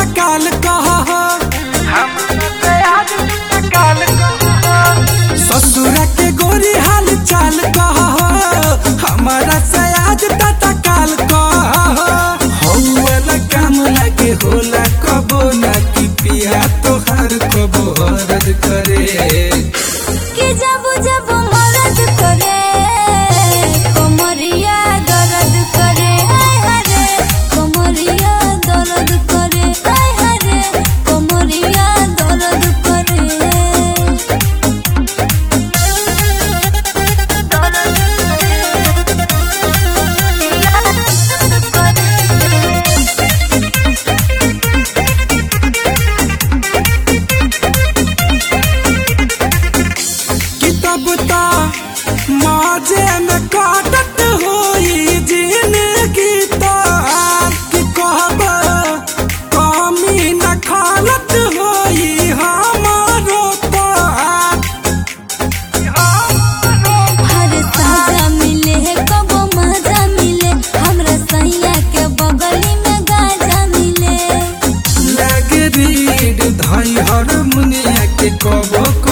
काल कह ससुरा के गोरी हाल चाल कह हमारा से आज तता काल कह हौला काम लागे होला कबो ना कि पिया तोहार कबो हरद करे कि जब जब मरद करे कमरिया दर्द करे हाय हरे कमरिया दर्द करे हाय हरे कमरिया दर्द करे किताब ता माजे में काटत होई जिंदगी ता कि कहब कमी न खालत होई हमारो ता हर साजा मिले है कबो मजा मिले हमरा सैया के बगली में गाजा मिले लगे रीड धाई हर मुनिया के कबो